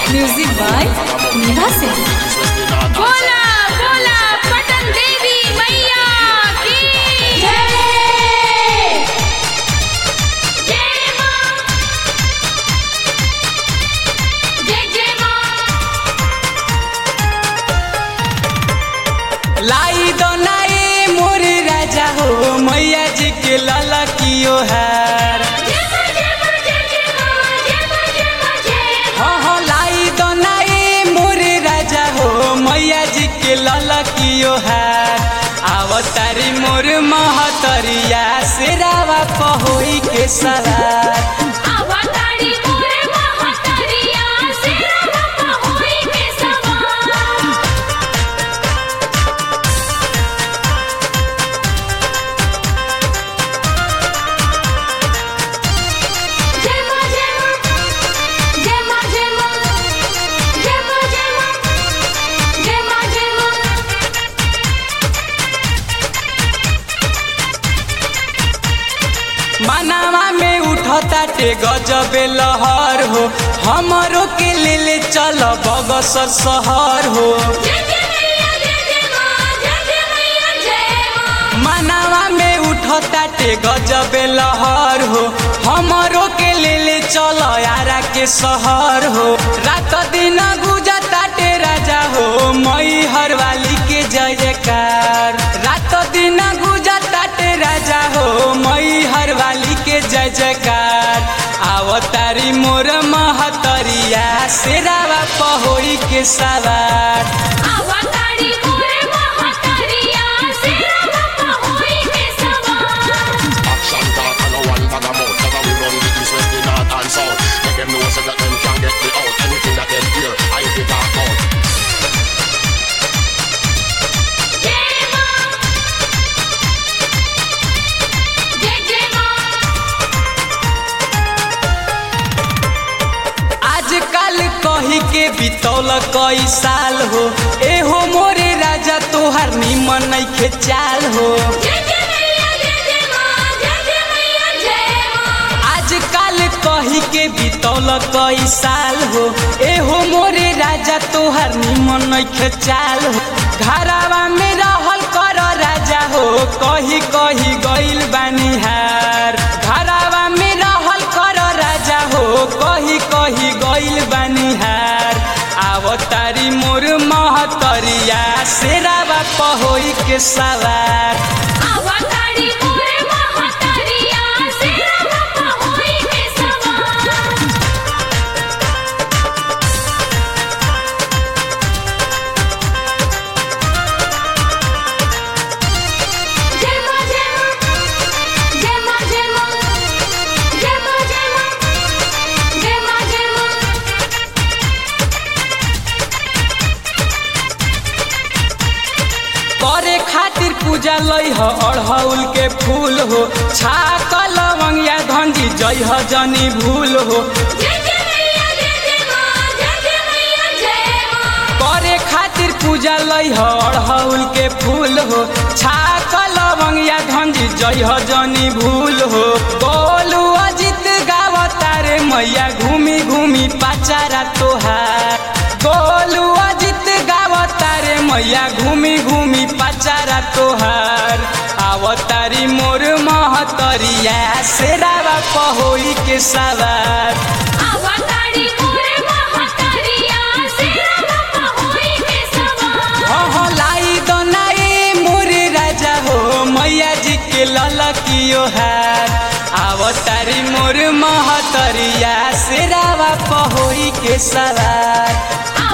music by Neha Singh बोला बोला पटन देवी मैया की जय जय मां जय जय मां लाई दो नाई मोर राजा हो मैया जी के लाला कियो हार जय मां जय मां जय जय मां जय मां जय मां जय हो हो लाई दो नाई मोर राजा हो मैया जी के लाला कियो हार आवतारी मोर महतरिया से रावा पहोई के सवार अवतारी मोरे महतरिया सिरवा पहोई के सवार जय मां जय मां जय मां जय मां जय मां जय मां जय मां जय मां मनावा में उठता टे गजबे लहर हो हमरो के ले ले चल बगसर शहर हो जय जय मैया जय जय मां जय जय मैया जय मां मनावा में उठता टे गजबे लहर हो हमरो के ले ले चल यारा के शहर हो रात दिन गुजता टे राजा हो मई हर वाली के जय जयकार रात दिन गुजता टे राजा हो मई हर वाली के जय जयकार आवतारी मोर महतरिया शेरावा पहोई के सवार अवतारी मोरे महतरिया सिरवा पहोई के सवार Action talk and no one bag a mouth Cause we run the east, west, the north and south Make them know so that them can get me out Anything that them hear, I be talk out जय मां जय जय मां आजकल कही के बितौल कई साल हो एहो मोरे राजा तोहार निमन नइखे चाल हो जय जय मैया जय जय मां जय जय मैया जय मां आजकल कही के बितौल कई साल हो एहो मोरे राजा तोहार निमन नइखे चाल हो घरावा में रहल कर राजा हो कही कही गइल बानिहार घरावा में रहल कर राजा हो कही कही गइल बानिहार आवतारी मोर महतरिया शेरावा पहोई के सवार अवतारी मोरे महतरिया सिरवा पहोई के सवार जय मां जय मां जय मां जय मां जय मां जय मां जय मां जय मां करे खातिर पूजा लई ह अड़हउल के फूल हो छाक लवंगिया धंजी जई ह जनी भूल हो जय जय मैया जय जय मां जय जय मैया जय मां करे खातिर पूजा लई ह अड़हउल के फूल हो छाक लवंगिया धंजी जई ह जनी भूल हो गोलू अजित गावतारे मैया घूमी घूमी पाचारा तोहार गोलू अजित गावतारे मैया घूमी घूमी पाचारा तोहार आवतारी मोर महतरिया शेरावा पहोई के सवार अवतारी मोरे महतरिया सिरवा पहोई के सवार हो हो लाई दो नाई मोर राजा हो मैया जी के ललकियो हार आवतारी मोर महतरिया शेरावा पहोई के सवार